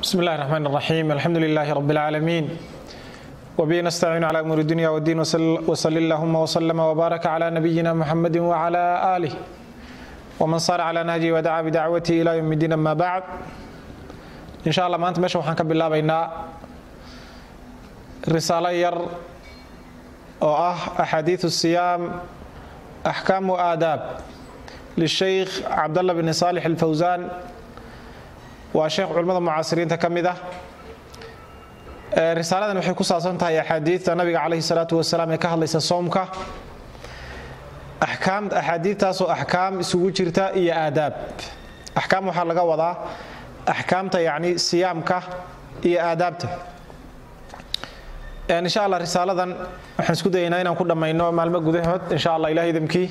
بسم الله الرحمن الرحيم الحمد لله رب العالمين وبه نستعين على أمور الدنيا والدين وصل اللهم وسلم وبارك على نبينا محمد وعلى آله ومن صار على نهجه ودعا بدعوته إلى يوم الدين أما بعد إن شاء الله maanta meesha waxaan ka bilaabaynaa risaalo yar oo ah أxaadiiث الصiyaam أxkaamu aadaab lishaykh cabdالlah bn صaalح الfawsan waa sheekh culimmada mucaasiriinta ka mid ah risaaladan waxay ku saabsan tahay axaadiidta nabiga calayhi salaatu wasalaam ee ka hadlaysa soomka axkaam axaadiidtaasoo axkaam isugu jirta iyo aadaab axkaam waxaa laga wadaa axkaamta yacni siyaamka iyo aadaabta insha allah risaaladan waxaan isku dayaynaa inaan ku dhammayno maalmo gudahood insha allah ilaah idamkii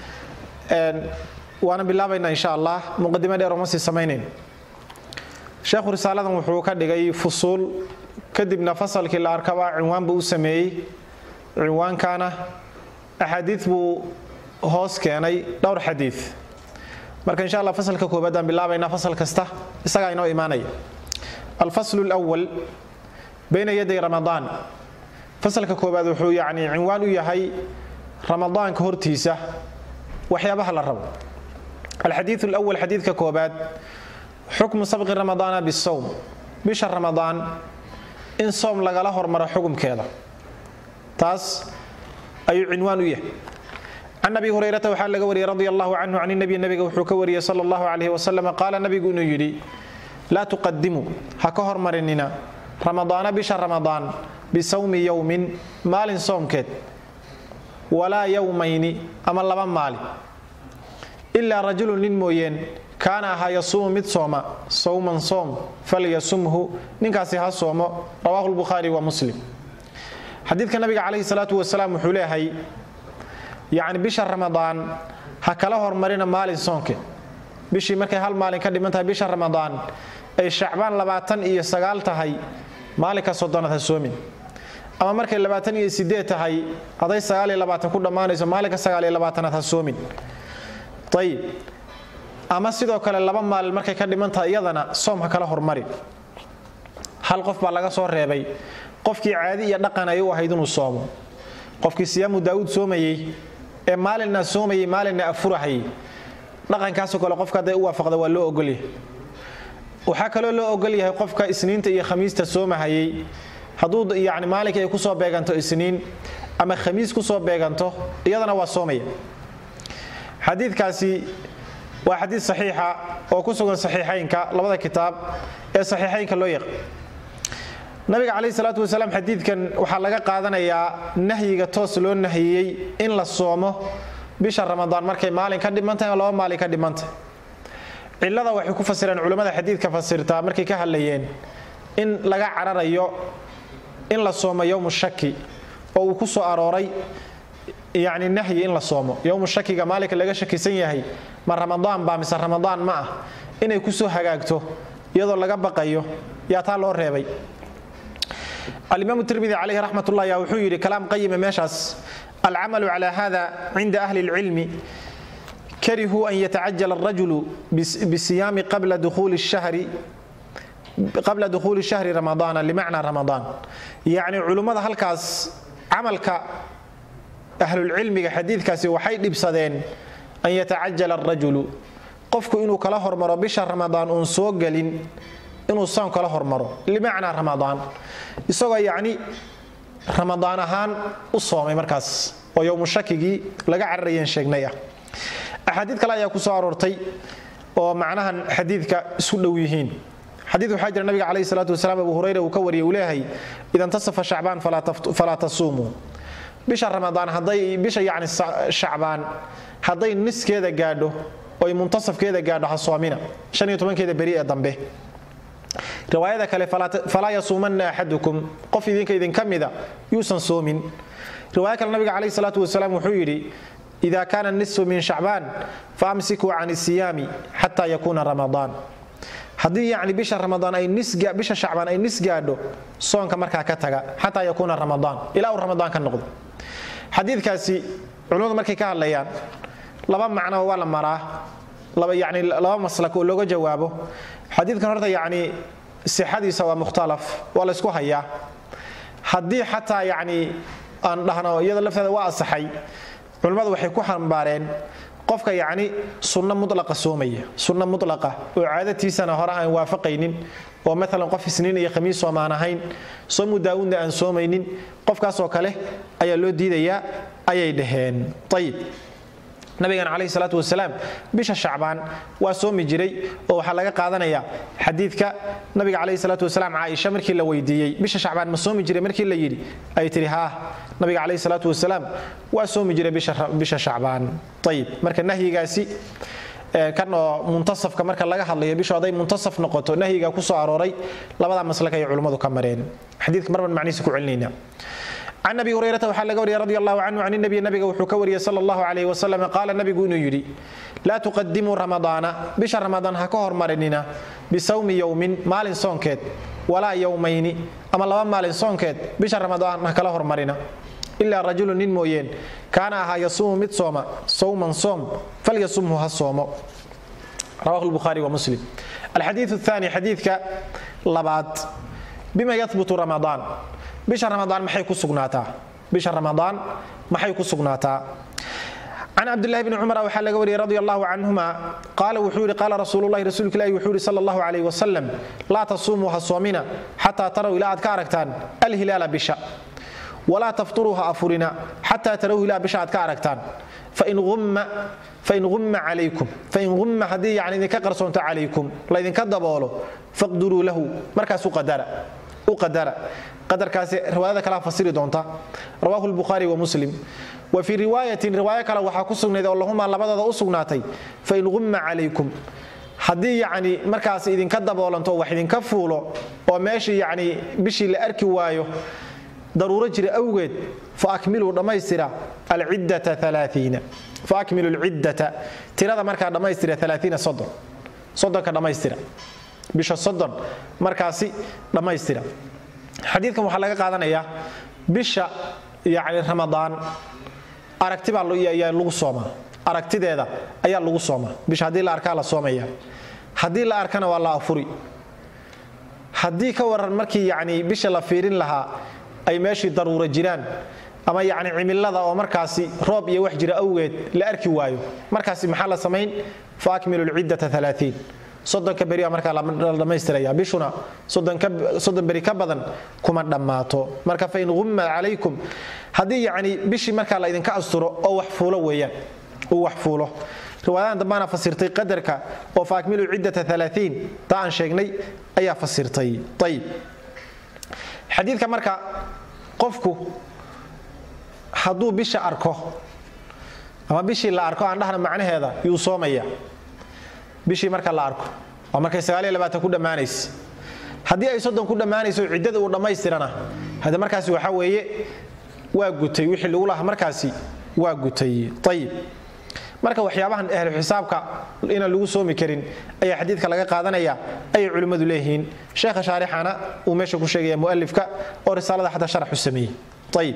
waana bilaabaynaa insha allah muqadimo dheer oma sii samaynayn sheekhu risaaladan wuxuu ka dhigay fusuul kadibna fasalkii la arkaba cinwaan buu u sameeyey cinwaankana axaadiid buu hoos keenay dhowr xadiid marka insha allah fasalka koobaad aan bilaabaynaa fasal kasta isagaa inoo imaanaya alfaslu lwal bayna yaday ramadaan fasalka koobaad wuxuu yacni cinwaan u yahay ramadaanka hortiisa waxyaabaha la rabo alxadiid lwal xadiidka koobaad xukmu sabqi ramadaana bisowm bisha ramadaan in soom lagala hormaro xukumkeeda taas ayuu cinwaan u yahay can abi hurayrata waxaa laga wariyey radi allahu canhu can nabi nabiga wuxuu ka wariyey sal allahu calayh wasalam qaala nabigu inuu yidhi laa tuqadimu ha ka hormarinina ramadaana bisha ramadaan bisawmi yowmin maalin soomkeed walaa yowmayni ama laba maalin ilaa rajulun nin mooyeen kaana ahaa yasuumu mid sooma sawman soom falyasumhu ninkaasi ha soomo rawahu lbukhaari wa muslim xadiidka nabiga calayhi salaatu wasalaam wuxuu leeyahay yacni bisha ramadaan ha kala hormarina maalin soonke bishii markay hal maalin ka dhiman tahay bisha ramadaan ay shacbaan labaatan iyo sagaal tahay maalinka soddonaad ha soomin ama markay labaatan iyo sideed tahay haday sagaal iyo labaatan ku dhammaanayso maalinka sagaal iyo labaatanaad ha soomin ayib ama sidoo kale laba maalin markay ka dhiman tahay iyadana soom ha kala hormarin hal qof baa laga soo reebay qofkii caadi iyo dhaqan ay u ahayd inuu soomo qofkii siyaamu daa'uud soomayey ee maalinna soomayey maalinna afurahayay dhaqankaasoo kale qofka hadday u waafaqda waa loo ogolyahay waxaa kaloo loo ogol yahay qofka isniinta iyo khamiista soomahayey hadduu yani maalinka ay kusoo beeganto isniin ama khamiis kusoo beeganto iyadana waa soomaya xadiidkaasi waa xadiid saxiixa oo ku sugan saxiixaynka labada kitaab ee saxiixaynka loo yaq nabiga calayhi salaatu wasalaam xadiidkan waxaa laga qaadanayaa nahyiga toos loo nahiyey in la soomo bisha ramadaan markay maalin ka dhimantahay oo laba maalin ka dhimantahay cillada waxay ku fasireen culammada xadiidka fasirtaa markay ka hadlayeen in laga cararayo in la soomo yowmu shaki oo uu ku soo arooray yacni nahyi in la soomo yowmu shakiga maalinka laga shakisan yahay ma ramadaan baa mise ramadaan ma ah inay ku soo hagaagto iyadoo laga baqayo yaa taa loo reebay alimaamu tirmidi calayhi raxmatullah yaa wuxuu yidhi kalaam qayima meeshaas alcamalu cala hada cinda ahli اlcilmi karihuu an yatacajala arajulu bisiyaami qabla dukhuuli shahri qabla dukhuuli shahri ramadaana limacnaa ramadaan yacni culummada halkaas camalka ahlulcilmiga xadiidkaasi waxay dhibsadeen an yatacajala arajulu qofku inuu kala hormaro bisha ramadaan uun soo gelin inuu soon kala hormaro limacnaa ramadaan isagoo yacni ramadaan ahaan u soomay markaas oo yowmu shakigii laga cararayeen sheegnay ah axaadiid kale ayaa ku soo aroortay oo macnahan xadiidka isku dhow yihiin xadiid waxaa jira nabiga calayhi salaatu wasalaam abu hurayra uu ka wariyay uu leeyahay ida intasafa shacbaan falaa tasuumuu bisha ramadaan hadday bisha yacni shacbaan hadday niskeeda gaadho oy muntasafkeeda gaadho ha soomina shan iyo tobankeeda beri ee dambe riwaayada kale falaa yasuumanna axadukum qof idinka idinka mida yuusan soomin riwaaya kale nabiga calayhi salaatu wasalaam wuxuu yidhi ida kaana nisfu min shacbaan faamsikuu can isiyaami xataa yakuuna ramadaan haddii yacni bisha ramadaan ay bisha shacbaan ay nis gaadho soonka markaa ka taga xataa yakuuna ramadaan ilaa uu ramadaan ka noqdo xadiidkaasi culimmadu markay ka hadlayaan laba macno waa la maraa laba yani laba maslak oo looga jawaabo xadiidkan horta yacni sixadiisa waa mukhtalaf waa laysku hayaa haddii xataa yacni aan dhahno iyada lafteeda waa asaxay culimmadu waxay ku xambaareen qofka yacni sunno mutlaqa soomaya sunno mutlaqa oo caadatiisana hore aan waafaqaynin oo maalan qof isniin iyo khamiis soomaan ahayn soomu daawudna aan soomaynin qofkaasoo kale ayaa loo diidayaa ayay dhaheen ayib nabigan calayhi salaatu wasalaam bisha shacbaan waa soomi jiray oo waxaa laga qaadanaya xadiidka nabiga calayhi salaatu wasalaam caaisha markii la weydiiyey bisha shacbaan ma soomi jiray markii la yidhi ay tihi haa nabiga calayhi salaatu wasalaam waa soomi jiray bisha shacbaan ayib marka nahyigaasi kan oo muntasafka marka laga hadlayo bishu hadday muntasaf noqoto nahyiga ku soo arooray labadaa maslaka ay culimmadu ka mareen xadiidka marban macnihiisa ku celinayna can abi hurayrata waxaa laga wariyay radi allahu canhu can nabiy nabiga wuxuu ka wariyey sal allahu calayh wasalam qaala nabigu inuu yidhi laa tuqadimuu ramadaana bisha ramadaan ha ka hormarinina bisawmi yowmin maalin soonkeed walaa yowmayni ama laba maalin soonkeed bisha ramadaan ha kala hormarina ilaa rajulu nin mooyeen kaana ahaa yasuumu mid sooma sawman soom falyasumhu ha soomo rawahu lbukhaari wa muslim alxadiiu aani xadiidka labaad bima yahbutu ramadaan bisha ramadaan maxay ku sugnaataa bisha ramadaan maxay ku sugnaataa can cabdillahi bni cumar waxaa laga wariyey radi allahu canhuma qaala wuxuu yihi qaala rasuululahi rasuulka ilahi wuxuu yihi sal allahu calayh wasalam laa tasuumuu ha soomina xataa taraw ilaa aad ka aragtaan alhilaala bisha walaa tafturuu ha afurina xataa taraw ilaa bisha aad ka aragtaan fain umma calaykum fain humma haddii yani idinka qarsoonto calaykum laydinka daboolo faqduruu lahu markaas u qadara qadarkaasi riwaayada kalea fasiri doonta rawaahu lbukhaari wa muslim wa fii riwaayatin riwaayo kale waxaa ku sugnayd oo lahumaa labadooda u sugnaatay fain humma calaykum haddii yacni markaas idinka daboolanto wax idinka fuulo oo meeshii yacni bishii la arki waayo daruuro jira awgeed faakmiluu dhammaystira alciddata alaaiina faakmilu lciddata tirada markaa dhammaystira alaaiina soddon soddonka dhammaystira bisha soddon markaasi dhammaystira xadiidkan waxaa laga qaadanayaa bisha yani ramadaan aragti baa ayaa lagu soomaa aragtideeda ayaa lagu soomaa bisha haddii la arkaa la soomaya haddii la arkana waa la afuri haddii ka waran markii yani bisha la fiirin lahaa ay meeshii daruuro jiraan ama yani cimilada oo markaasi roob iyo wax jira awgeed la arki waayo markaasi maxaa la samayn faakmilu lciddata alaaiin soddonka beri markaa la dhammaystiraya bishuna soddon beri ka badan kuma dhammaato marka fain humma calaykum haddii yani bishii markaa la idinka asturo oo wax fuulo weeyaan uu wax fuulo riwaayadan dambaana fasirtay qadarka oo faakmilu ciddata alaaiin taa aan sheegnay ayaa fasirtay ayib xadiidka marka qofku hadduu bisha arko ama bishii la arko aan dhahna macnaheeda yuu soomaya bishii marka la arko waa markay ku dhammaanaysa haddii ay soddon ku dhammaanayso ciddada uu dhammaystirana hade markaasi waxaa weeye waa gutay wixii lagu lahaa markaasi waa gutay ayib marka waxyaabahan ahlu xisaabka inaan lagu soomi karin ayaa xadiidka laga qaadanaya ayay culimmadu leeyihiin sheekha shaarixana uu meesha ku sheegaya mualifka oo risaalada xataa sharaxu sameeyey ayib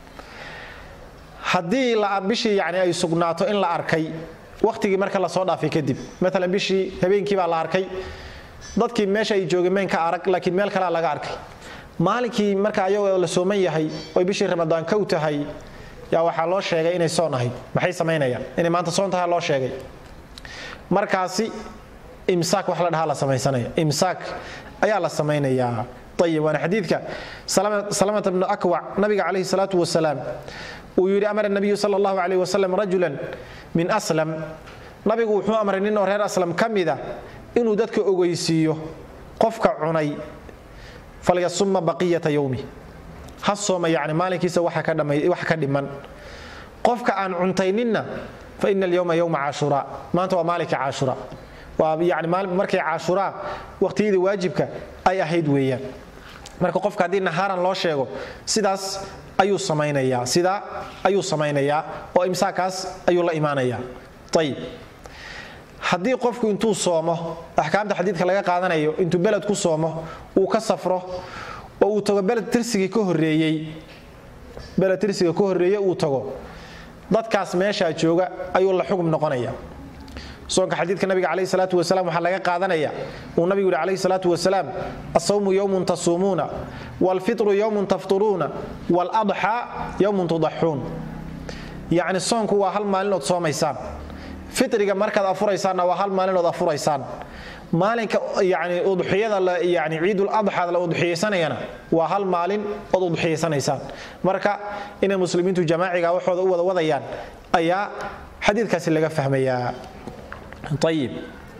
haddii bishii yani ay sugnaato in la arkay wakhtigii marka lasoo dhaafay kadib maalan bishii habeenkii baa la arkay dadkii meesha ay joogeen meen ka arag laakiin meel kalea laga arkay maalinkii marka ayagoo la sooman yahay oy bishii ramadaan kow tahay yaa waxaa loo sheegay inay soon ahayd maxay samaynayaan inay maanta soon tahay loo sheegay markaasi imsaak wax la dhahaa la samaysanaya imsaak ayaa la samaynayaa ayib waana xadiidka salamata bnu akwac nabiga calayhi salaatu wasalaam uu yidhi amara nabiyu sala allahu calayh wasalam rajulan min aslam nabigu wuxuu amray nin oo reer aslam ka mida inuu dadka ogeysiiyo qofka cunay falyasuma baqiyata yowmi ha sooma yani maalinkiisa wax ka dhiman qofka aan cuntayninna fa ina alyowma yowma caashura maanta waa maalinka caashura waa yani markay caashuraa waqtiyadii waajibka ay ahayd weeyaan marka qofka haddii nahaaran loo sheego sidaas ayuu samaynayaa sidaa ayuu samaynayaa oo imsaakaas ayuu la imaanayaa ayib haddii qofku intuu soomo axkaamta xadiidka laga qaadanayo intuu beled ku soomo uu ka safro oo uu tago beled tirsigii ka horeeyey beled tirsiga ka horreeye uu tago dadkaas meeshaa jooga ayuu la xugum noqonaya soonka xadiidka nabiga calayhi salaatu wasalaam waxaa laga qaadanaya uu nabigu yidhi calayhi salaatu wasalaam asawmu yowmun tasuumuuna waalfitru yowmun tafturuuna waaladxaa yowmun tudaxuun yacni soonku waa hal maalinood soomaysaan fitriga markaad afuraysaanna waa hal maalinood afuraysaan maalinka yani udxiyada yani ciidul adxaad la udxiyaysanayana waa hal maalin ood udxiyaysanaysaan marka inay muslimiintu jamaaciga waxooda u wada wadayaan ayaa xadiidkaasi laga fahmayaa ayib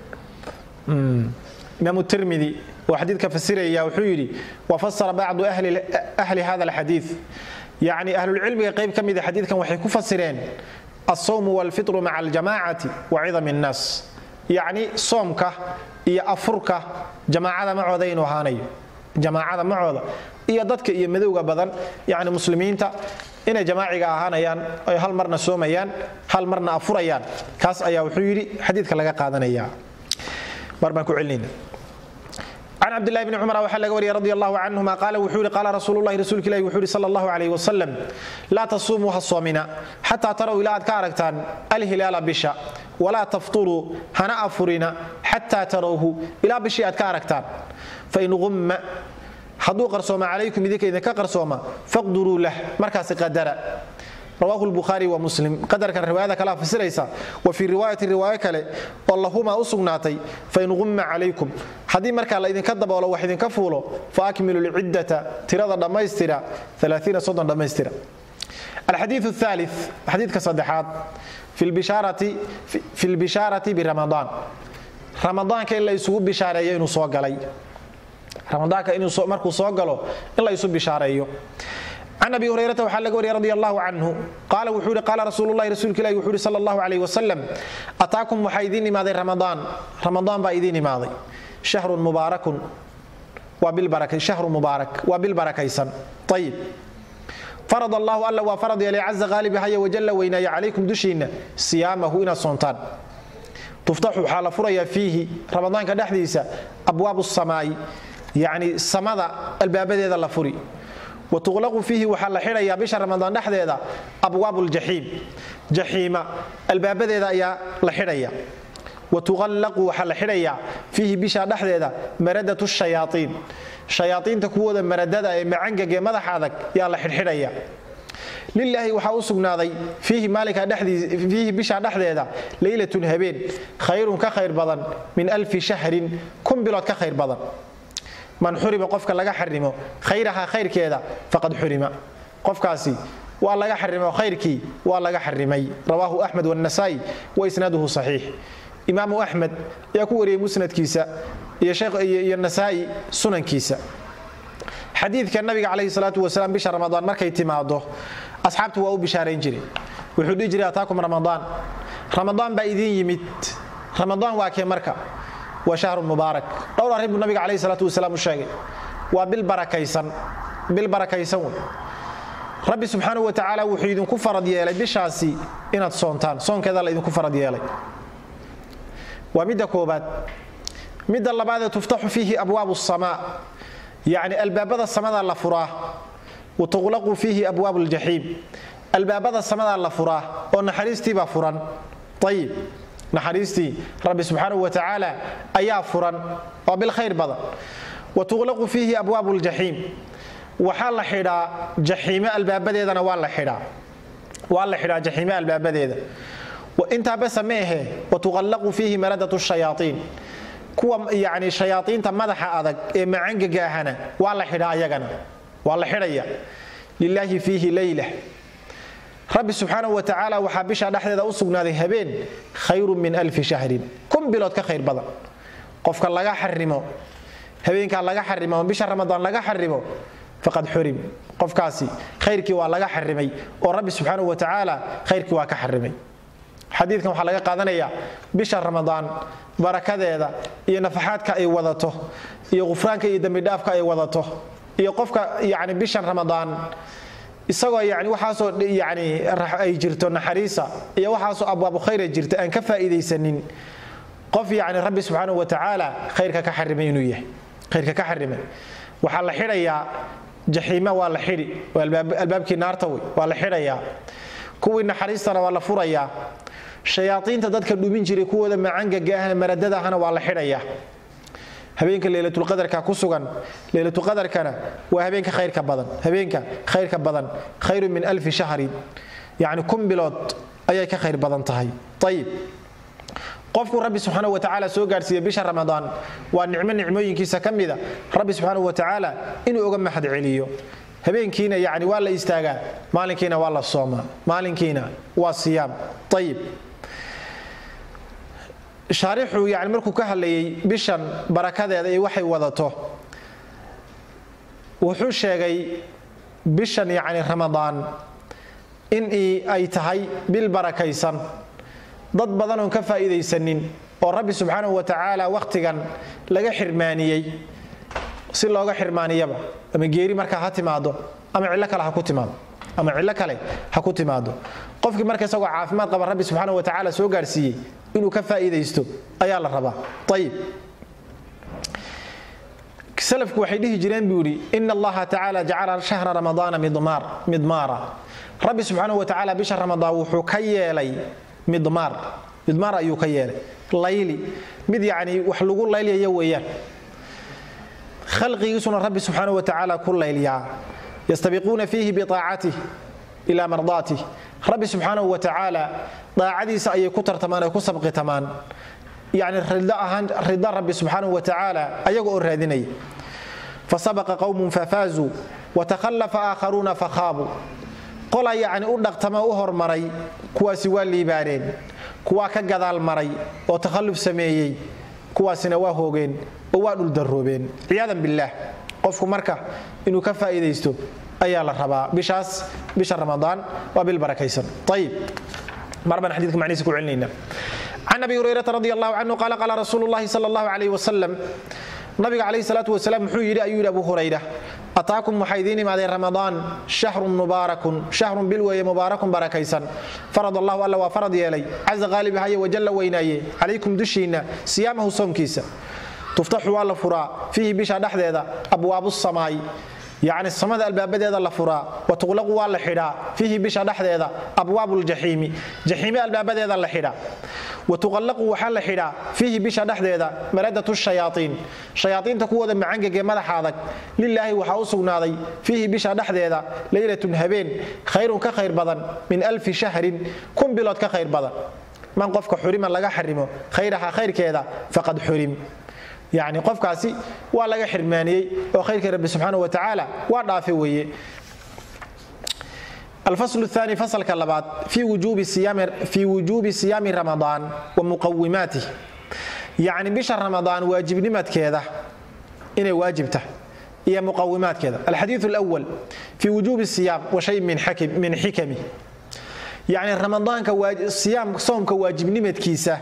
imaamu tirmidi oo xadiidka fasiraya wuxuu yidhi wafasara bacdu ahli hada alxadiid yacni ahlulcilmiga qayb ka mida xadiidkan waxay ku fasireen alsawmu walfitru maca aljamaacati wa cidami annaas yacni soomka iyo afurka jamaacada macooda inuu ahaanayo jamaacada macooda iyo dadka iyo madowga badan yani muslimiinta inay jamaaciga ahaanayaan ay hal marna soomayaan hal marna afurayaan kaas ayaa wuxuu yidhi xadiidka laga qaadanaya mar baan ku celinayna can cabdillahi bni cumar waxaa laga wariyay radi allahu canhuma qaala wuxuu yihi qaala rasuululahi rasuulka ilahi wuxuu yihi sala allahu calayh wasalam laa tasuumuu ha soomina xataa taraw ilaa aad ka aragtaan alhilaala bisha walaa tafturuu hana afurina xataa tarawhu ilaa bishii aad ka aragtaan fain qumma hadduu qarsooma calaykum idinka idinka qarsooma faqduruu lah markaasi qadara rawahu lbukhaari wa muslim qadarkan riwaayada kalea fasiraysa wa fii riwaayati riwaayo kale oo lahumaa u sugnaatay fain qumma calaykum haddii markaa la idinka daboolo wax idinka fuulo fa akmilu lciddata tirada dhammaystira dhammaystira alxadiiu aali xadiidka saddexaad fi lbishaarati biramadaan ramadaanka in la isugu bishaareeyo inuu soo galay ramadaanka markuu soo galo in la isu bishaareeyo can abi hurayrata waxaa laga wariyay radi allahu canhu qaala wuxuu yihi qaala rasuululahi rasuulka ilahi wuxuu yihi sala allahu calayh wasalam ataakum waxaa idiin imaaday ramadaan ramadaan baa idiin imaaday shahrun mubaarakun waa shahru mubaarak waa bil barakaysan ayib farad allahu alla waa farad yeelay caza qaalibahaya wajalla weynaaya calaykum dushiinna siyaamahu inaad soontaan tuftaxu waxaa la furayaa fiihi ramadaanka dhexdiisa abwaabu samaa'i yacni samada albaabadeeda la furi wa tuqlaqu fiihi waxaa la xidhayaa bisha ramadaan dhexdeeda abwaabu ljaxiim jaxiima albaabadeeda ayaa la xidhaya wa tuqallaqu waxaa la xidhayaa fiihi bisha dhexdeeda maradatu shayaaiin shayaaiinta kuwooda maradada ee macangag ee madaxa adag yaa la xidhxidhaya lilaahi waxaa u sugnaaday fiihi bisha dhexdeeda leylatun habeen khayrun ka khayr badan min alfi shahrin kun bilood ka khayr badan man xurima qofka laga xarimo khayraha khayrkeeda faqad xurima qofkaasi waa laga xarimo khayrkii waa laga xarimay rawaahu axmed wاnasaa'i wa isnaaduhu saxiix imaamu axmed ayaa ku wariyey musnadkiisa iyo nasaa'i sunankiisa xadiidka nabiga calayhi salaatu wasalaam bisha ramadaan markay timaado asxaabtu waa u bishaarayn jiray wuxuu dhihi jiray ataakum ramadaan ramadaan baa idiin yimid ramadaan waa kee marka waa shahrun mubaarak dhowr arrin buu nabiga calayhi salaatu wasalaam u sheegay waa bil barakaysan bil barakaysan wey rabbi subxaanahu wa tacaala wuxuu idinku farad yeelay bishaasi inaad soontaan soonkeeda la idinku farad yeelay waa midda koobaad midda labaadee tuftaxu fiihi abwaabu samaa yacni albaabada samada la furaa wa tuqlaqu fiihi abwaabu ljaxiim albaabada samadaa la furaa oo naxariistiibaa furan ayib naxariistii rabbi subxaanahu wa tacaala ayaa furan waa bilkhayr badan wa tuqlaqu fiihi abwaabu ljaxiim waxaa la xidhaa jaxiime albaabadeedana waa la xidhaa waa la xidhaa jaxiime albaabadeeda intaa basa ma ahe watuqallaqu fiihi maradatu shayaaiin kuwa yani shayaaiinta madaxa adag ee macangaga ahana waa la xidhaa ayagana waa la xidhaya lilaahi fiihi leyla rabbi subxaanahu wa tacaala waxaa bisha dhexdeeda u sugnaaday habeen khayrun min alfi shahrin kun bilood ka khayr badan qofka laga xarimo habeenkaa laga xarimo ama bisha ramadaan laga xarimo faqad xurim qofkaasi khayrkii waa laga xarimay oo rabbi subxaanahu wa tacaala khayrkii waa ka xarimay xadiidkan waxaa laga qaadanaya bisha ramadaan barakadeeda iyo nafaxaadka ay wadato iyo qufraanka iyo dembidhaafka ay wadato iyo qofka yani bishan ramadaan isagoo yani waxaasoo yani ay jirto naxariisa iyo waxaasoo abwaabu khayra jirta aan ka faa'iidaysanin qof yani rabbi subxaanahu wa tacaala khayrka ka xarimay inuu yahay khayrka ka xarimay waxaa la xidhayaa jaxiima waa la xidhi albaabkii naarta wey waa la xidhayaa kuwii naxariistana waa la furayaa shayaaiinta dadka dhumin jiray kuwooda macangaga ahna maradada ahna waa la xidhaya habeenka leylatulqadarka ku sugan leylatulqadarkana waa habeenka khayrka badan habeenka khayrka badan khayru min alfi shahrin yacni kun bilood ayay ka khayr badan tahay ayib qofku rabbi subxaana wa tacaala soo gaadhsiiya bisha ramadaan waa nicmo nicmooyinkiisa ka mida rabbi subxaana wa tacaala inuu uga mahad celiyo habeenkiina yani waa la istaagaa maalinkiina waa la soomaa maalinkiina waa siyaam ayib shaarixu yani markuu ka hadlayay bishan barakadeeda iyo waxay wadato wuxuu sheegay bishan yani ramadaan in ay tahay bil barakaysan dad badan oon ka faa'iidaysanin oo rabbi subxaanahu wa tacaala wakhtigan laga xirmaaniyey si looga xirmaaniyaba ama geeri markaa ha timaado ama cillo kale ha ku timaado ama cillo kale ha ku timaado qofkii marka isagoo caafimaad qaba rabbi subxaana wa tacaala soo gaarsiiyey inuu ka faa'iidaysto ayaa la rabaa ayib salafku waxay dhihi jireen buu yidhi ina allaha tacaala jacala shahra ramadaana midmaara rabbi subxaana wa tacaala bisha ramadaan wuxuu ka yeelay midmaar midmaar ayuu ka yeelay layli mid yacni wax lagu laylyayo weeyaan khalqigiisuna rabbi subxaana wa tacaala ku laylyaa yastabiquuna fiihi biaacatih ila mardaatih rabbi subxaanahu wa tacaala daacadiisa ayay ku tartamaan ay ku sabqitamaan yani rida rabbi subxaanahu wa tacaala ayaga oo raadinaya fasabaqa qowmun fafaazuu watakhallafa aakharuuna fakhaabuu qola yacni u dhaqtama u hormaray kuwaasi waa liibaaneen kuwaa ka gadaal maray oo takhalluf sameeyey kuwaasina waa hoogeen oo waa dhuldaroobeen ciyaadan billaah qofku marka inuu ka faa'iidaysto ayaa la rabaa bishaas bisha ramadaan waa bil barakaysan ayib mar baan xadiidka macnihiisa ku celinayna can abi hurayrata radi allahu canhu qaala qaala rasuulu llahi sala allahu calayh wasalam nabiga calayhi salaatu wasalaam wuxuu yidhi ayuu yidhi abu hurayra ataakum waxaa idiin imaadeen ramadaan shahrun mubaarakun shahrun bil weeye mubaarakun barakaysan farad allahu alla waa farad yeelay caza qaalibahaye wajalla weynaaye calaykum dushiinna siyaamahu soomkiisa tuftaxu waa la furaa fiihi bisha dhexdeeda abwaabu samaay yacni samada albaabadeeda la furaa wa tuqlaqu waa la xidhaa fiihi bisha dhexdeeda abwaabu ljaxiimi jaxiime albaabadeeda la xidhaa wa tuqallaqu waxaa la xidhaa fiihi bisha dhexdeeda maradatu shayaaiin shayaaiinta kuwooda macangegee madaxa adag lilaahi waxaa u sugnaaday fiihi bisha dhexdeeda leylatun habeen khayrun ka khayr badan min alfi shahrin kun bilood ka khayr badan man qofka xurima laga xarimo khayraha khayrkeeda faqad xurim yani qofkaasi waa laga xirmaaniyey oo khayrkii rabbi subxaana wa tacaala waa dhaafe weeye alfasl الثاني faslka labaad fii wujuubi siyaami ramadaan wa muqawimaatih yacni bisha ramadaan waajibnimadkeeda inay waajib tahay iyo muqawimaadkeeda alxadiiث اlأwal fii wujuubi siyaam wa shay min xikami yacni ramadaanka siyaam soomka waajibnimadkiisa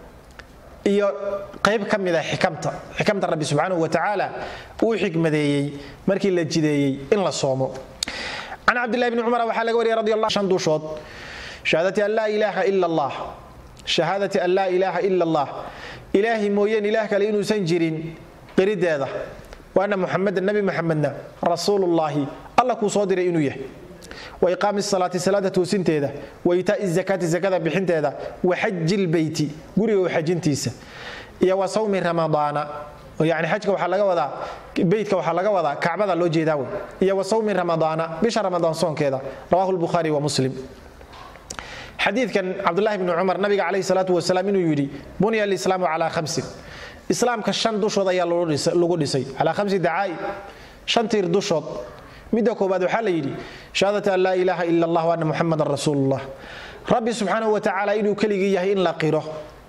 iyo qayb ka mida xikamta xikamta rabbi subxaanahu wa tacaala uu xikmadeeyey markii la jideeyey in la soomo can cabdillahi bni cumar waxaa laga wariyay radi allah shan dushood shahaadati an laa ilaaha ila allah shahaadati an laa ilaaha ila allah ilaahi mooyeen ilaah kale inuusan jirin qirideeda waana muxamedan nabi muxamedna rasuulullaahi alla kuu soo diray inuu yahay wa iqaami salaati salaada toosinteeda wa itaai zakaati zakada bixinteeda wa xaji lbeyti guriga u xajintiisa iyo wa sawmi ramadaana yani xajka waxaa laga wadaa beytka waxaa laga wadaa kacbada loo jeedaa wey iyo wa sawmi ramadaana bisha ramadaan soonkeeda rawahu lbukhaari wa muslim xadiidkan cabdulahi bni cumar nabiga calayhi salaatu wasalaam inuu yidhi bunya alislaamu calaa khamsin islaamka shan dushood ayaa lagu dhisay calaa khamsi dacaa'i shan tiir dushood midda koobaad waxaa la yidhi shahaadati an laa ilaaha ila allah ana muxamadan rasuulullah rabbi subxaanahu wa tacaala inuu keligii yahay in la qiro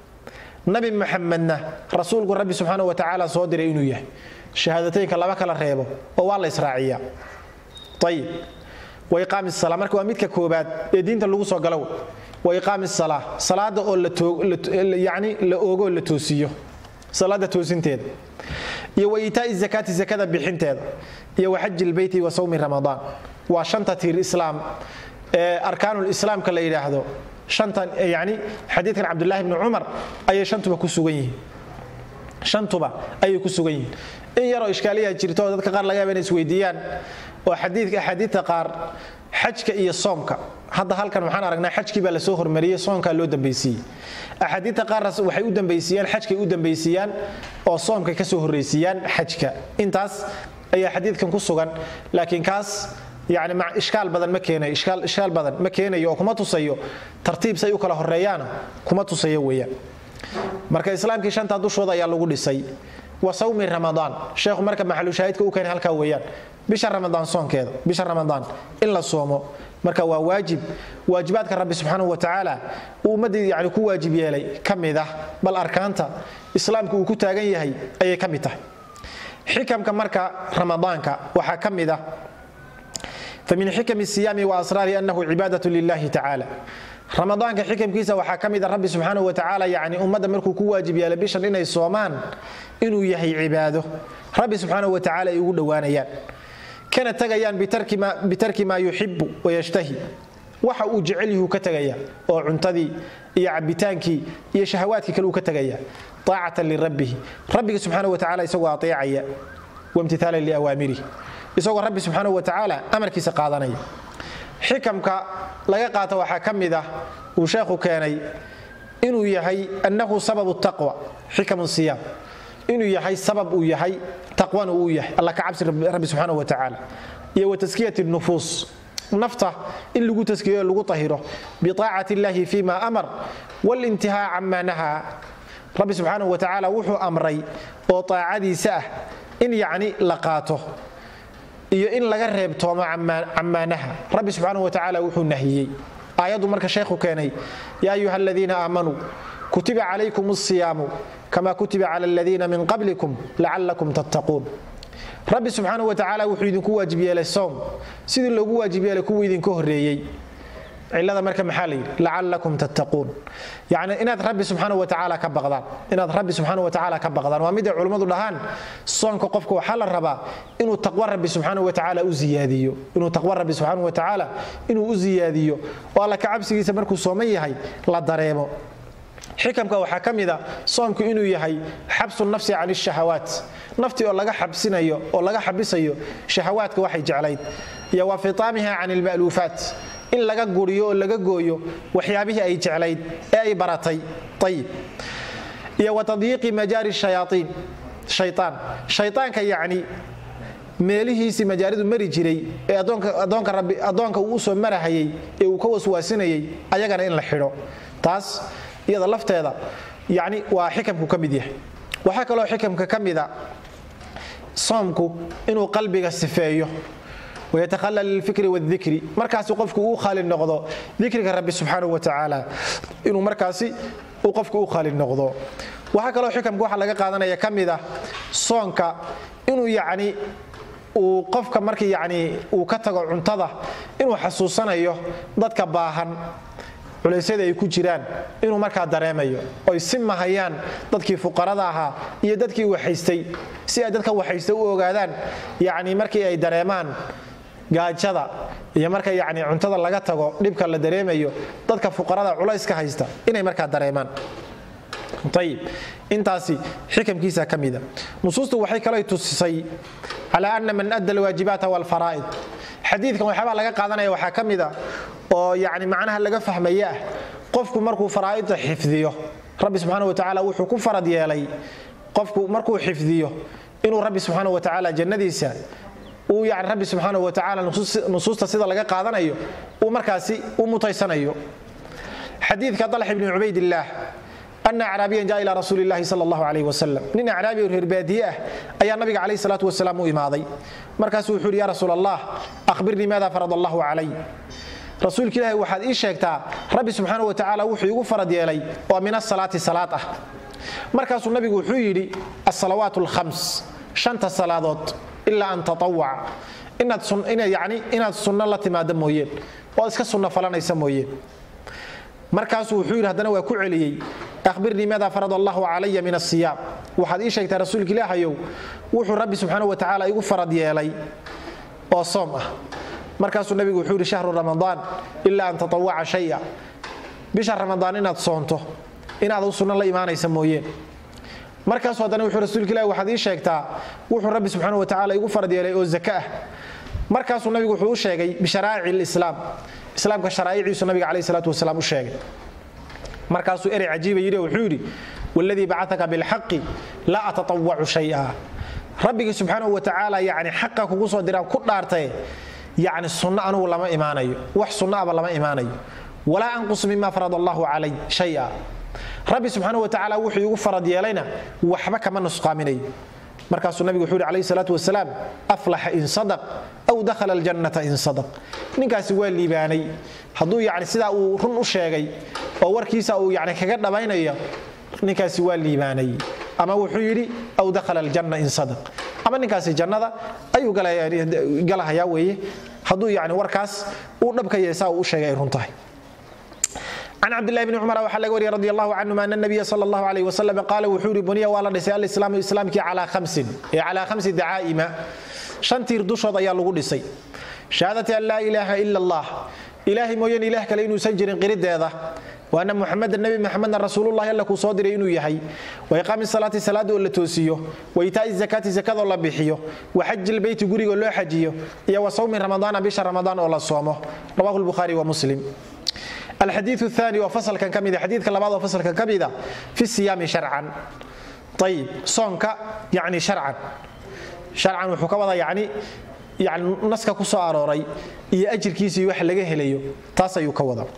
nabi muxamedna rasuulku rabbi subxaana wa tacaala soo diray inuu yahay shahaadateynka laba kala reebo oo waa la israaciyaa ayib wa iqaami sala marka waa midka koobaad ee diinta lagu soo galow wa iqaami sala salaada oo yani la oogoo la toosiyo salaada toosinteeda iyo wa itaai zakaati zakada bixinteeda iyo wa xaji lbeyti wa sawmi ramadaan waa shanta tiir islaam ee arkaanulislaamka la yidhaahdo shantan yani xadiidkan cabdulahi bni cumar ayay shantuba ku sugan yihiin shantuba ayay ku sugan yihiin in yaroo ishkaaliyaa jirto oo dadka qaar laga yaaba inay isweydiiyaan oo xadiidka axaadiidta qaar xajka iyo soomka hadda halkan waxaan aragnaa xajkii baa lasoo hormariyey soonkaa loo dambaysiiyey axaadiidta qaarna waxay u dambaysiiyaan xajkay u dambaysiiyaan oo soomkay ka soo horraysiiyaan xajka intaas ayaa xadiidkan ku sugan laakiin kaas yani ishkaal badan ma keenayo ishkaal badan ma keenayo oo kuma tusayo tartiib say u kala horeeyaana kuma tusayo weeyaan marka islaamkii shantaa dushooda ayaa lagu dhisay wa sawmi ramadaan sheekhu marka maxalushaahidka u keenay halkaa weeyaan bisha ramadaan soonkeeda bisha ramadaan in la soomo marka waa waajib waajibaadka rabbi subxaanahu wa tacaala uu ummaddii yani ku waajib yeelay ka mid ah bal arkaanta islaamku uu ku taagan yahay ayay ka mid tahay xikamka marka ramadaanka waxaa ka mid ah famin xikam siyaami waasraari anahu cibaadaة lilahi tacaala ramadaanka xikamkiisa waxaa ka mida rabbi subxaanaه wa tacaala yani ummadda markuu ku waajib yeelay bishan inay soomaan inuu yahay cibaado rabbi subxaanaه wa tacala ay ugu dhowaanayaan kana tegayaan bitarki maa yuxibu wayashtahi waxa uu jecel yuhu ka tegaya oo cuntadii iyo cabitaankii iyo shahawaadkii kale uu ka tegaya aacatan lirabbihi rabbiga subxaanaه wa tacala isagoo aeecaya wamtithaalan liawaamirih isagoo rabbi subxaanahu wa tacaala amarkiisa qaadanaya xikamka laga qaata waxaa ka mid ah uu sheekhu keenay inuu yahay annahu sababu taqwa xikamu siyaam inuu yahay sabab uu yahay taqwana uu yahay alla ka cabsi rabbi subxaanahu wa tacaala iyo wa taskiyati nufuus nafta in lagu taskiyo lagu tahiro biaacati illahi fima amar walintihaa camaa nahaa rabbi subxaanahu wa tacaala wuxuu amray oo aacadiisa ah in yacni la qaato iyo in laga reebtoomo cammaanaha rabbi subxaanahu wa tacaala wuxuu nahiyey aayaddu marka sheekhu keenay yaa ayuha aladiina aamanuu kutiba calaykum asiyaamu kama kutiba cala aladiina min qablikum lacallakum tattaquun rabbi subxaanahu wa tacaala wuxuu idinku waajib yeelay soom sidii loogu waajib yeelay kuwii idinka horreeyey cilada marka maxaa layidhi lacalakum tattaquun yani inaad rabbi subxaana wa tacaala ka baqdaan inaad rabbi subxaana wa tacaala ka baqdaan waa mid ay culummadu dhahaan soonka qofka waxaa la rabaa inuu taqwa rabbi subxaana wa tacaala u ziyaadiyo inuu taqwa rabbi subxaana wa tacaala inuu u ziyaadiyo oo alla ka cabsigiisa markuu sooman yahay la dareemo xikamka waxaa ka mida soomku inuu yahay xabsu nafsi can shahawaat naftii oo laga xabsinayo oo laga xabisayo shahawaadka waxay jeclayd iyo wa fitaamiha can ilma'luufaat in laga guriyo oo laga gooyo waxyaabihii ay jeclayd ee ay baratay ayib iyo wa tadyiiqi majaari shayaaiin shayaan shayaanka yacni meelihiisii majaaridu mari jiray ee addoonka uu usoo marahayay ee uu ka waswaasinayay ayagana in la xidho taas iyada lafteeda yani waa xikamku ka mid yahay waxaa kaloo xikamka ka mida soomku inuu qalbiga sifeeyo wayatahalal lilfikri wاdikri markaasi qofku uu khaali noqdo dikriga rabbi subxaanahu wa tacaala inuu markaasi uu qofku u khaali noqdo waxaa kaloo xikamka waxaa laga qaadanaya ka mid ah soonka inuu yacni uu qofka markii yacni uu ka tago cuntada inuu xasuusanayo dadka baahan culaysyada ay ku jiraan inuu markaa dareemayo oy si mahayaan dadkii fuqarada ahaa iyo dadkii waxaystay si ay dadka waxaysta u ogaadaan yacni markii ay dareemaan gaajada iyo marka yacni cuntada laga tago dhibka la dareemayo dadka fuqarada culayska haysta inay markaa dareemaan ayib intaasi xikamkiisa ka mida nusuustu waxay kalay tusisay cala ana man adda alwaajibaata walfaraa'id xadiidkan waxyaabaa laga qaadanaya waxaa ka mida oo yani macnaha laga fahmaya ah qofku markuu faraa'idda xifdiyo rabbi subxaana wa tacaala wuxuu ku farad yeelay qofku markuu xifdiyo inuu rabbi subxaana wa tacaala jannadiisa uu yani rabbi subxaana wa tacaala nusuusta sida laga qaadanayo uu markaasi u mutaysanayo xadiidka dalx ibni cubaydillaah ana acraabiyan jaa ila rasuuli llahi sal allahu alayh wasalam nin acraabi oo reer baadiye ah ayaa nabiga calayh salaatu wasalaam u imaaday markaasuu wuxuu yidhi ya rasuul allah akhbirnii maada farad allahu calay rasuulka ilaahi waxaad ii sheegtaa rabbi subxaana wa tacaala wuxuu igu farad yeelay oo min asalaati salaad ah markaasuu nabigu wuxuu yidhi asalawaat alkhams shanta salaadood ilaa an tatawaca yani inaad sunno la timaado mooyeen oo iska sunno falanaysa mooyeen markaasuu wuxuu yidhi haddana waa ku celiyey ahbirnii maada farad allahu calaya min asiyaam waxaad ii sheegtaa rasuulka ilaahayow wuxuu rabbi subxaana wa tacaala igu farad yeelay oo soom ah markaasuu nabigu wuxuu yidhi shahru ramadaan ilaa an tatawaca shaya bisha ramadaan inaad soonto inaad sunno la imaanaysa mooyeen markaasuu haddana wuxuu rasuulka ilahi waxaad ii sheegtaa wuxuu rabbi subxaana wa tacaala igu farad yeelay oo zaka ah markaasuu nabigu wuxuu u sheegay bisharaa'ici lislaam islaamka sharaa'iciisu nabiga calayhi salaatu wasalaam u sheegay markaasuu erey cajiiba yidhi wuxuu yidhi waladii bacataka bilxaqi laa atatawacu shaya rabbigii subxaanahu wa tacaala yani xaqa kugu soo diraan ku dhaartaye yani sunno anugu lama imaanayo wax sunno aba lama imaanayo walaa anqus mima farad allahu calay shaya rabbi subxaanahu wa tacaala wuxuu igu farad yeelayna waxba kama nusqaaminayo markaasuu nabigu wuxuu yidhi calayhi salaatu wasalaam aflaxa in sadaq aw dakhala aljannata in sadaq ninkaasi waa liibaanay hadduu yani sidaa uu run u sheegay oo warkiisa uu yani kaga dhabaynayo ninkaasi waa liibaanay ama wuxuu yidhi aw dakhala aljanna in sadaq ama ninkaasi jannada ayuu galahayaa weeye hadduu yani warkaas uu dhabka yahay saa uu u sheegay ay run tahay can cabdillahi bni cumar waxaa laga wariyay radi allahu canhuma ana nabiya sala allahu alayh wasalam qaala wuxuu yidhi buniya waa la dhisay alislaamu islaamkii calaa khamsin ee calaa khamsi dacaa'ima shan tiir dushood ayaa lagu dhisay shahaadati an laa ilaaha ila allah ilaahay mooyeen ilaah kale inuusan jirin qirideeda waana muxameda nebi maxamedna rasuulullahi alla kuu soo diray inuu yahay wa iqaami salaati salaada oo la toosiyo wa itaa'i zakaati zakadoo la bixiyo wa xaji lbeyti gurigoo loo xajiyo iyo wa sawmi ramadaana bisha ramadaan oo la soomo rawahu lbukhaari wa muslim alxadiiu aani oo fasalkan ka mida xadiidka labaad oo fasalkan ka mida fi siyaami sharcan ayib soonka yani sharcan sharcan wuxuu ka wadaa yani yani naska ku soo arooray iyo ajirkiisa iyo wax laga helayo taas ayuu ka wada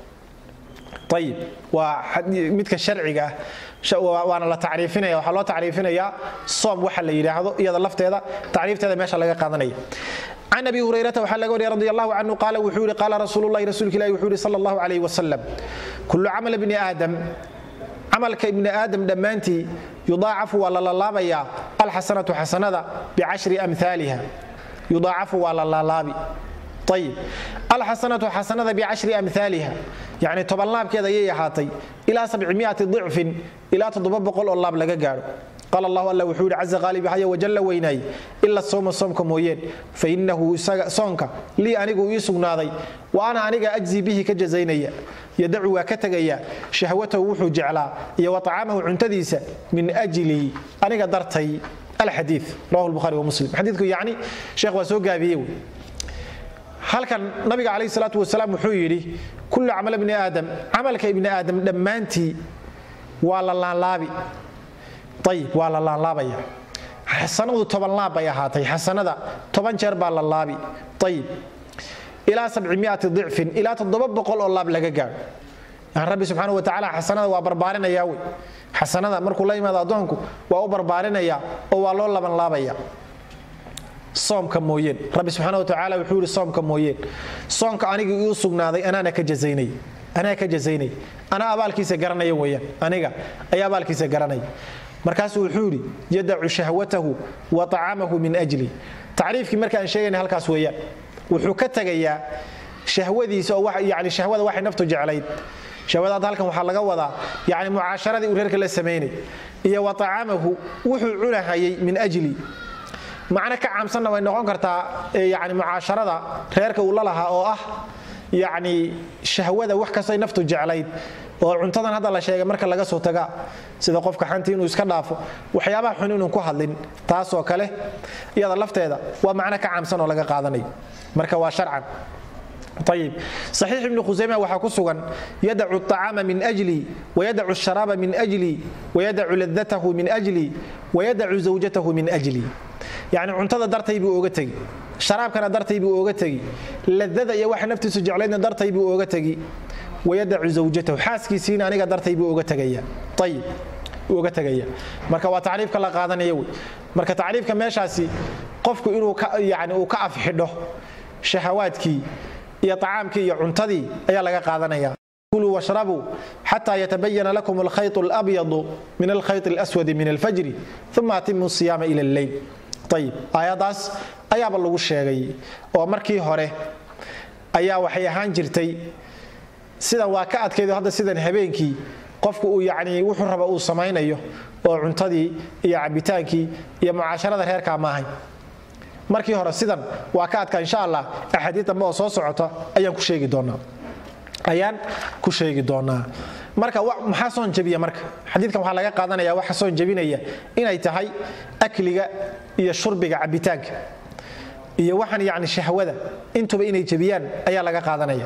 ayib waa midka sharciga ah waana la tacriifinaya waxaa loo tacriifinayaa soom waxa la yidhaahdo iyada lafteeda tacriifteeda meesha laga qaadanaya can abi hurayrata waxaa laga wariya radi allahu canhu qaala wuxuu yihi qaala rasuululahi rasuulka ilahi wuxuu yihi sala allahu calayh wasalam kullu camal bni aadam camalka ibni aadam dhammaantii yudaacafu waa la laalaabayaa alxasanatu xasanada bicashri amhaaliha yudaacafu waa la laalaabi ayib alxasanatu xasanada bicashri amhaaliha yacni toban laabkeed ayay ahaatay ilaa sabcimiati dicfin ilaa toddoba boqol oo laab laga gaadho qaal allahu alla wuxuu yidhi caza qaalibahaya wajalla weynaay ila sooma soomka mooyeen fa innahu isaga soonka lii anigu ii sugnaaday wa ana aniga ajzi bihi ka jazaynaya yadacu waa ka tegaya shahwatahu wuxuu jeclaa iyo wa tacaamahu cuntadiisa min ajlii aniga dartay alxadii rawahu lbuhari wa muslim xadiidku yacni sheekh waa soo gaabiyey wey halkan nabiga calayh salaatu wasalaam wuxuu yidhi kullu camal bni aadam camalka ibni aadam dhammaantii waa la laanlaabi ayib waa la laanlaabaya xasanadu toban laab bay ahaatay xasanada toban jeer baa la laabi ayib ilaa sabcimiati dicfin ilaa toddoba boqol oo laab laga gaadho yani rabbi subxaana wa tacaala xasanada waa barbaarinaya wey xasanada markuu la yimaado addoonku waa u barbaarinaya oo waa loo labanlaabaya soomka mooyeen rabbi subxaana wa tacaala wuxuu yidhi soomka mooyeen soonka aniga iu sugnaaday anaana ka jazaynay anaa ka jazaynay anaa abaalkiisa garanaya weeyaan aniga ayaa abaalkiisa garanaya markaasuu wuxuu yidhi yadacu shahwatahu wa طacaamahu min ajli tacriifkii marka aan sheegayna halkaas weeyaan wuxuu ka tegayaa shahwadiisa oo yani shahwada waxay naftu jeclayd shahwadaad halkan waxaa laga wadaa yani mucaasharadii uu reerka la samaynay iyo wa طacaamahu wuxuu cunahayay min ajli macno ka caamsanna way noqon kartaa yani mucaasharada reerka uu la lahaa oo ah yacni shahwada wax kastay naftu jeclayd oo cuntadan hadda la sheegay marka laga soo taga sida qofka xantii inuu iska dhaafo waxyaabaha xun inuu ku hadlin taasoo kale iyada lafteeda waa macno ka caamsan oo laga qaadanayo marka waa sharcan ayib saxiix ibnu khusayma waxaa ku sugan yadacu acaama min ajli wayadacu sharaaba min ajli wayadacu ladatahu min ajli wayadacu zawjatahu min ajli yacni cuntada dartay buu ooga tegi sharaabkana dartay buu ooga tegi ladada iyo waxa naftiisu jeclaydna dartay buu ooga tegi wayadacu zawjatahu xaaskiisiina aniga dartay buu oga tegaya ayib oga tegaya marka waa tacriifka la qaadanaya wey marka tacriifka meeshaasi qofku inuu yani uu ka afxidho shahawaadkii iyo acaamkii iyo cuntadii ayaa laga qaadanaya kuluu washrabuu xata yatabayana lakum alkhayط اlabyadu min alkhayط اlaswadi min alfajri uma atimu siyaama ila اlleyl ayib aayaddaas ayaaba lagu sheegay oo markii hore ayaa waxay ahaan jirtay sidan waa ka adkaydo hadda sidan habeenkii qofku uu yani wuxuu raba uu samaynayo oo cuntadii iyo cabitaankii iyo mucaasharada reerkaa maahay markii hore sidan waa ka adkaa insha allah axaadiid dambe oo soo socota ayaan ku sheegi doonaa ayaan ku sheegi doonaa marka maxaa soon jabiya marka xadiidkan waxaa laga qaadanaya waxa soon jabinaya inay tahay akliga iyo shurbiga cabitaanka iyo waxaan yani shahwada intuba inay jabiyaan ayaa laga qaadanaya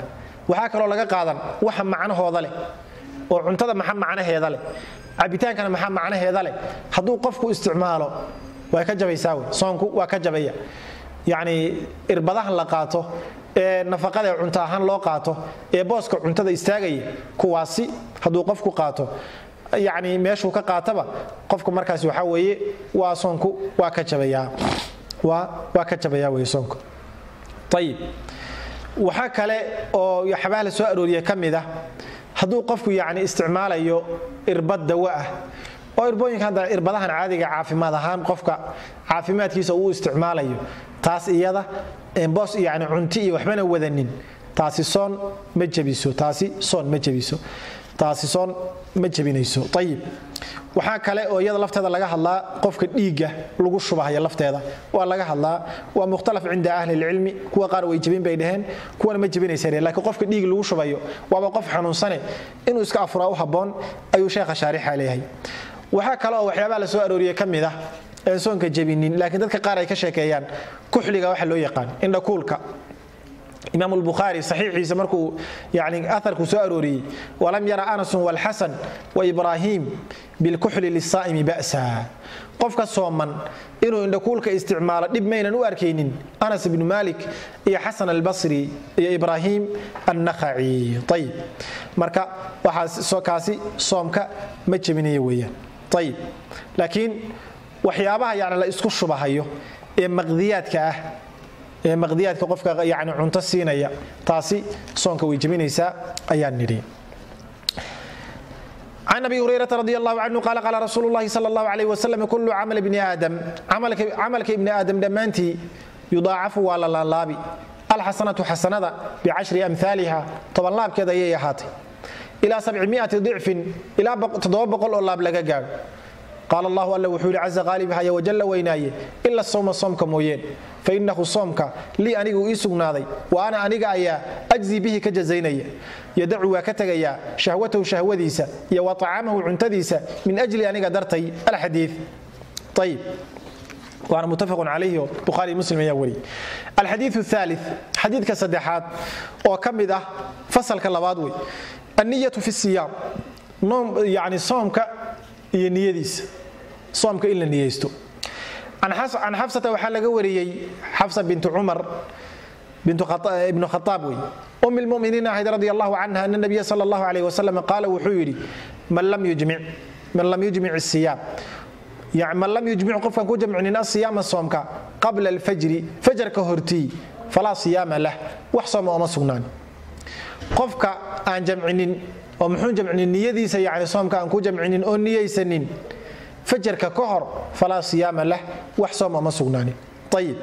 waxaa kaloo laga qaadan waxa macnahooda leh oo cuntada maxa macnaheeda leh cabitaankana maxaa macnaheeda leh hadduu qofku isticmaalo way ka jabaysaa wey soonku waa ka jabaya yacni irbadahan la qaato ee nafaqada ee cunto ahaan loo qaato ee booska cuntada istaagaya kuwaasi hadduu qofku qaato yacni meeshuu ka qaataba qofku markaasi waxaa weeye waa soonku waa ka jabayaa waa waa ka jabayaa wey soonku ayib waxaa kale oo waxyaabaha la soo arooriye ka mid ah hadduu qofku yacni isticmaalayo irbad dawo ah oo irbooyinka hadda irbadahan caadiga caafimaad ahaan qofka caafimaadkiisa uu isticmaalayo taas iyada boos yani cunti iyo waxbana wadanin taasi soon ma jebiso taasi soon ma jebiso taasi soon ma jebinayso ayib waxaa kale oo iyada lafteeda laga hadlaa qofka dhiigga lagu shubahaya lafteeda waa laga hadlaa waa mukhtalaf cinda ahli lcilmi kuwa qaar way jebin bay dhaheen kuwana ma jebinaysa lakiin qofka dhiig lagu shubayo waaba qof xanuunsane inuu iska afuraa u habboon ayuu sheekha shaarixa leeyahay waxaa kale oo waxyaabaha la soo arooriyey ka mid ah een soonka jebinin laakiin dadka qaar ay ka sheekeeyaan kuxliga waxa loo yaqaan indhakuulka imaam الbukhaari saxiixiisa markuu yani aharku soo arooriyey walam yara anasun wاlxasan waibrahim bilkuxli lisaa'imi ba'sa qofka sooman inuu indhakuulka isticmaalo dhib maynan u arkaynin anas ibnu malik iyo xasan albasri iyo ibrahim annakhaci ayib marka waxaakaasi soomka ma jebinaya weeyaan ayib laakiin waxyaabaha yani la isku shubahayo ee maqdiyaadka ah ee maqdiyaadka qofka yani cunto siinaya taasi soonka way jebinaysaa ayaan nidhi can abi hurayrata radi allahu canhu qaala qaala rasuulu llahi sala allahu alayh wasalam kullu camal ibni aadam camalka ibni aadam dhammaantii yudaacafu waa la laalaabi alxasanatu xasanada bicashri amhaaliha toban laabkeed ayay ahaatay ilaa sabcimiati dicfin ilaa toddoba boqol oo laab laga gaadho qaal allahu alla wuxuu yidhi caza qaalibhaya wajalla weynaaye ila sawma soomka mooyeen fainahu soomka lii anigu ii sugnaaday wa ana aniga ayaa ajzii bihi ka jazaynaya yadacu waa ka tegayaa shahwatahu shahwadiisa iyo wa acaamahu cuntadiisa min ajli aniga dartay alxadii ayib waana muttafaqun calayhi oo bukhaari muslim ayaa wariyey alxadiiu aali xadiidka saddexaad oo ka mid ah fasalka labaad wey anniyatu fi siyaam yani soomka iyo niyadiisa soomka in la niyeysto can xafsata waxaa laga wariyey xafsa bintu cumar ibnu khaaab wey um lmuminiin ahayd radi allahu canha ana nabiya sal allahu alayh wasalam qaala wuxuu yidhi man lam yujmic siyaam man lam yujmic qofkan ku jamcinin asiyaama soomka qabla alfajri fajarka hortii falaa siyaama lah wax sooma ooma sugnaan qofka aan jamcinin oo muxuu jamcinin niyadiisa yani soomka aan ku jamcinin oo niyaysanin fajarka ka hor falaa siyaama lah wax soom oma sugnaanin ayib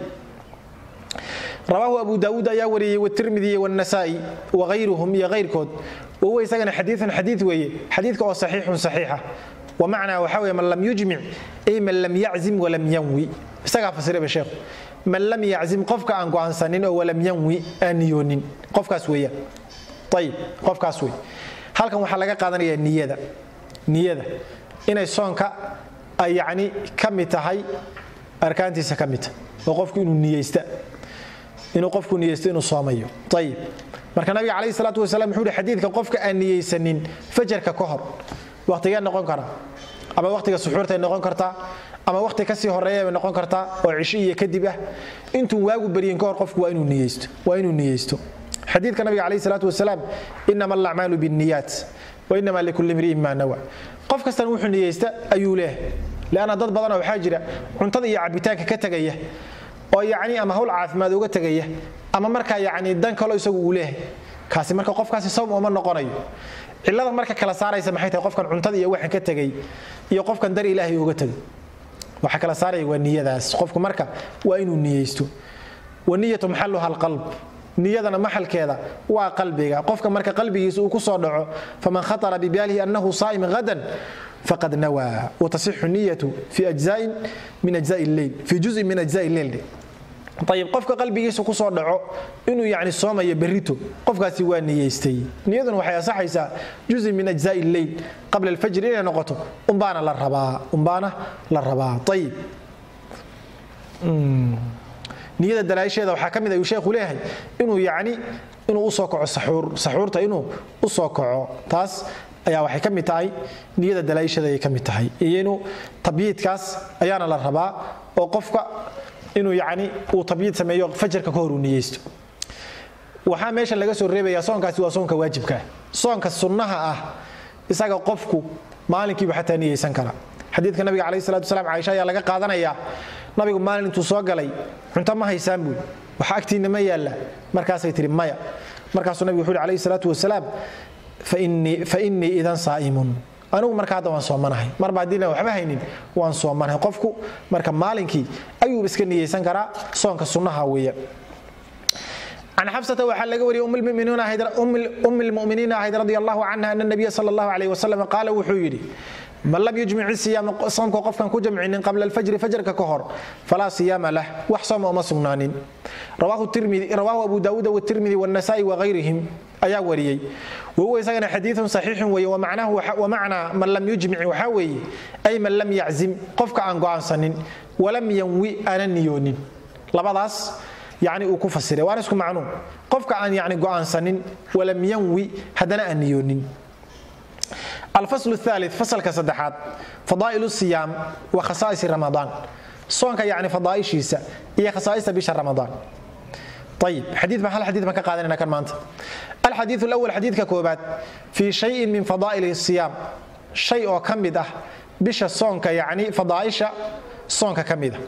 rawaahu abu daawuud ayaa wariyey wtirmidi wاnasaa'i wagayruhum iyo kayrkood wahuwa isagana xadiiun xadii weeye xadiidka oo saxiixun saxiixa wamacnaa waxaa weye man lam yujmic ay man lam yaczim walam yanwi isagaa fasiraba sheekhu man lam yaczim qofka aan go'aansanin oo walam yanwi aan niyoonin qofkaas weeyaan ayib qofkaas wey halkan waxaa laga qaadanaya niyada niyada inay soonka ay yani ka mid tahay arkaantiisa ka mid tahay oo qofku inuu niyeysta inuu qofku niyeysto inuu soomayo ayib marka nabiga calayhi salaatu wasalaam wuxuu hi xadiidka qofka aan niyeysanin fajarka ka hor waqtigee noqon kara ama waqtiga suxuurtay noqon kartaa ama waqti kasii horeeya bay noqon kartaa oo cisho iyo kadib ah intuu waagu baryin ka hor qofku waa inuu niyeysto waa inuu niyeysto xadiidka nabiga calayhi salaatu wasalaam inama alacmaalu binniyaat wa inama likulli imri'in maa nawa qof kastana wuxuu niyeysta ayuu leehay leanna dad badanoo waxaa jira cuntada iyo cabitaanka ka tegaya oo yacni ama hawl caafimaad uga tegaya ama markaa yacni dan kalo isagu uu leehay kaasi marka qofkaasi sawm uma noqonayo cillada marka kala saaraysa maxay tahay qofkan cuntada iyo waxan ka tegay iyo qofkan dar ilaahay uga tegay waxa kala saaraya waa niyadaas qofku marka waa inuu niyeysto waniyatu maxaluha alqalb niyadana maxalkeeda waa qalbiga qofka marka qalbigiisa uu ku soo dhaco faman khatara bibaalihi annahu saa'im hadan faqad nawaa watasixu niyatu fi ajzain min ajzai lleyl fi juzin min ajzai lleyl ayib qofka qalbigiisa ku soo dhaco inuu yani soomayo berrito qofkaasi waa niyeystay niyaduna waxay asaxaysaa juzin min ajzai lleyl qabla alfajr inay noqoto umbaana la rabaa umbaana la rabaa ayib niyada dalaaisheeda waxaa ka mid ayuu sheekhu leeyahay inuu yani inuu usoo kaco saxuurta inuu u soo kaco taas ayaa waxay ka mid tahay niyada dalaa'ishada ayay ka mid tahay iyo inuu tabyiidkaas ayaana la rabaa oo qofka inuu yacni uu tabyiid sameeyo fajarka ka hor uu niyeysto waxaa meesha laga soo reebayaa soonkaasi waa soonka waajibkaa soonka sunnaha ah isaga qofku maalinkiiba xataa niyeysan kara xadiidka nabiga calayhi salatu wasalaam caaisha ayaa laga qaadanayaa nabigu maalin intuu soo galay cunto ma haysaan buuli wax agtiinna ma yaalla markaasay tihi maya markaasuu nabigu wuxuu yhi calayhi salaatu wasalaam fa innii idan saa'imun anigu marka hadda waan soomanahay marba haddii waxba haynin waan soomanahay qofku marka maalinkii ayuu iska niyeysan karaa soonka sunnaha weeyaan can xabsata waxaa laga wariyay um lmuminiina ahayd radi allahu canha ana nabiya sal allahu alayh wasalam qaala wuxuu yidhi man lam yujmic siyaama soomka qofkan ku jamcinin qabla alfajri fajarka ka hor falaa siyaama lah wax sooma uma sugnaanin rawaahu abu daawuud wtirmidi wاnasa'i wagayrihim ayaa wariyey wahuwa isagana xadiiun saxiixun weeye wamacnaa man lam yujmic waxaa weeye ay man lam yaczim qofka aan go'aansanin walam yanwi aanan niyoonin labadaas yani uu ku fasiray waana isku macnuun qofka aan yani go'aansanin walam yanwi haddana aan niyoonin alfasl aali fasalka saddexaad fadaa'il siyaam wa khasaa'is ramadaan soonka yani fadaaishiisa iyo khasaa'ista bisha ramadaan ayib xadii baan hal xadii baan ka qaadanayna kan maanta alxadiiu alawal xadiidka koobaad fii shayin min fadaa'il siyaam shay oo ka mid ah bisha soonka yani fadaa'isha soonka ka mida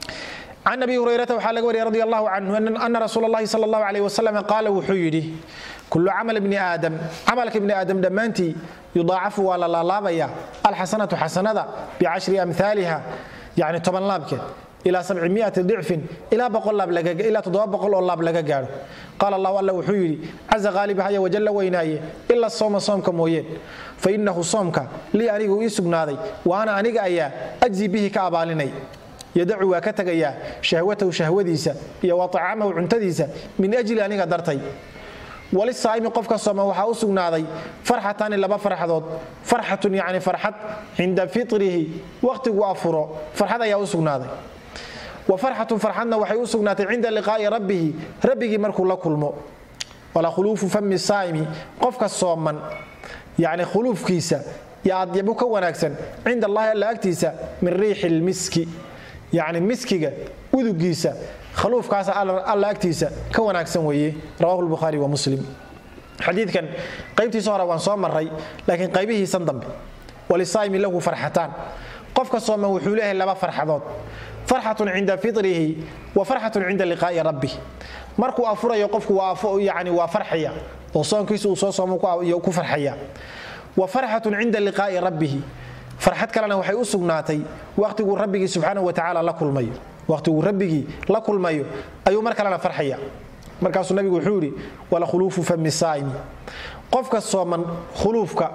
can abi hurayrata waxaa laga wariyay radi allahu canhu ana rasuul اllahi sal اllahu alayh wasalam qaala wuxuu yidhi kulu camal bni aadam camalka ibni aadam dhammaantii yudaacafu waa la laalaabaya alxasanatu xasanada bicashri amhaaliha yani toban laabkeed ilaa sabcimiati dicfin ilaa ilaa toddoba boqol oo laab laga gaadho qaala allahu alla wuxuu yidhi caza qaalibahaya wajalla weynaaye ila sooma soomka mooyeen fa inahu soomka lii anigu ii sugnaaday wa ana aniga ayaa ajzi bihi ka abaalinay yadacu waa ka tegayaa shahwatahu shahwadiisa iyo wa acamahu cuntadiisa min ajli aniga dartay walisaa'imi qofka sooma waxaa u sugnaaday farxatani laba farxadood farxatun yani farxad cinda fitrihi wakhtiguu afuro farxad ayaa u sugnaaday wa farxatun farxadna waxay u sugnaatay cinda liqaa'i rabbihi rabbigii markuu la kulmo wala khuluufu fami saa'imi qofka sooman yani khuluufkiisa yo adyabu ka wanaagsan cinda allahi alla agtiisa min riixi lmiski yani miskiga udugiisa khaluufkaas alla agtiisa ka wanaagsan weeye rawahu lbukhaari wa muslim xadiidkan qaybtiisa hore waan soo maray laakiin qaybihiisan dambe walisaa'imi lahu farxataan qofka sooman wuxuu leeyahay laba farxadood farxatun cinda fitrihi wa farxatun cinda liqaa'i rabbi markuu afurayo qofku yani waa farxaya oo soonkiisa uu soo soomo ku farxaya wa farxatun cinda liqaa'i rabbihi farxad kalena waxay u sugnaatay wakhtiguu rabbigii subxaanahu watacaala la kulmayo wakhtiguu rabbigii la kulmayo ayuu mar kalena farxaya markaasuu nabigu wuxuu yidhi wala khuluufu fami saa'imi qofka sooman khuluufka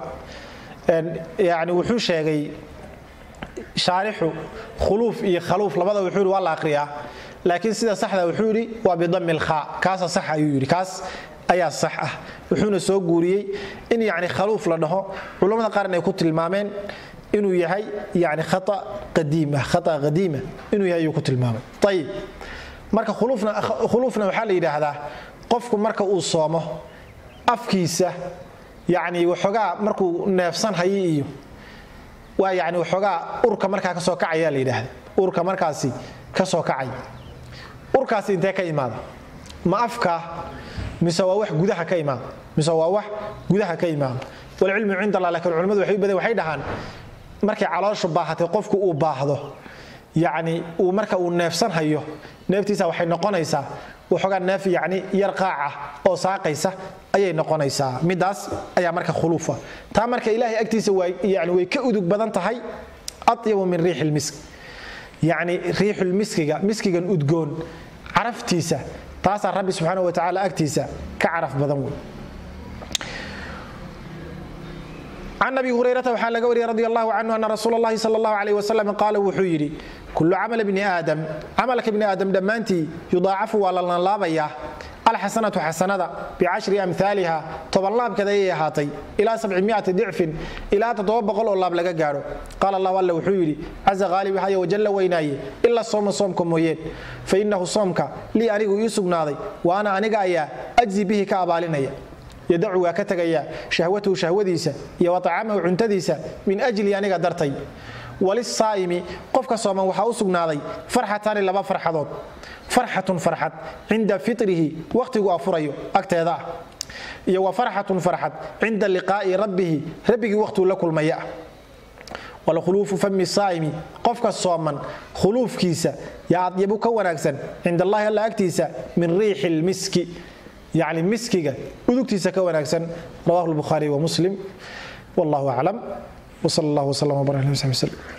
yani wuxuu sheegay shaarixu khuluuf iyo khaluuf labada wuxuu yidhi waa la aqriyaa laakiin sida saxda wuxuu yidhi waa bidami lkhaa kaasa sax ayuu yidhi kaas ayaa sax ah wuxuuna soo guuriyey in yani khaluuf la dhaho culammada qaarn ay ku tilmaameen inuu yahay yani khaa qadiima khaa qadiima inuu yahay ayuu ku tilmaamay ayib marka khuluufna waxaa la yidhaahdaa qofku marka uu soomo afkiisa yani waxoogaa markuu neefsan hayo iyo waa yani waxoogaa urka markaa ka soo kacaya la yidhaahda urka markaasi ka soo kacay urkaasi intee ka imaada ma afka mise waa wax gudaha ka imaada mise waa wax gudaha ka imaada walcilmu cind allah lakiin culimmadu waxay u badan waxay dhahaan markay calooshu baahatay qofku uu baahdo yacni uu marka uu neefsan hayo neeftiisa waxay noqonaysaa waxoogaa neef yacni yar qaaca oo saaqaysa ayay noqonaysaa midaas ayaa marka khuluufa taa marka ilaahay agtiisa yani way ka udug badan tahay atyabu min riixi lmisk yacni riixulmiskiga miskigan udgoon caraftiisa taasaa rabbi subxaana wa tacaala agtiisa ka caraf badan wey can abi hurayrata waxaa laga wariyay radi allahu canhu ana rasuul اllahi sal اllahu alayh wasalam qaala wuxuu yidhi kulu camal bni aadam camalka bni aadam dhammaantii yudaacafu waa la lanlaabayaa alxasanatu xasanada bicashri amhaaliha tobanlaabkeed ayay ahaatay ilaa sabcimiati dicfin ilaa toddoba boqol oo laab laga gaadho qaala allahu alle wuxuu yidhi caza qaalib haya wajalla weynaaye ila sooma soomka mooyeen fa innahu soomka lii anigu ii sugnaaday wa ana aniga ayaa ajzi bihi ka abaalinaya yadacu waa ka tegaya shahwatahu shahwadiisa iyo wa tacaamahu cuntadiisa min ajli aniga dartay walisaa'imi qofka sooman waxaa u sugnaaday farxataani laba farxadood farxatun farxad cinda fitrihi wakhtigu afurayo agteeda ah iyo wa farxatun farxad cinda liqaa'i rabbihi rabbigii wakhtuu la kulmaya ah walkhuluufu fami saa'imi qofka sooman khuluufkiisa yaa adyabu ka wanaagsan cinda allahi alla agtiisa min riixi lmiski yacni miskiga udugtiisa ka wanaagsan rawahu lbukhaari wa muslim wallahu aclam wsal allah wslam wbarak ala sabi wslm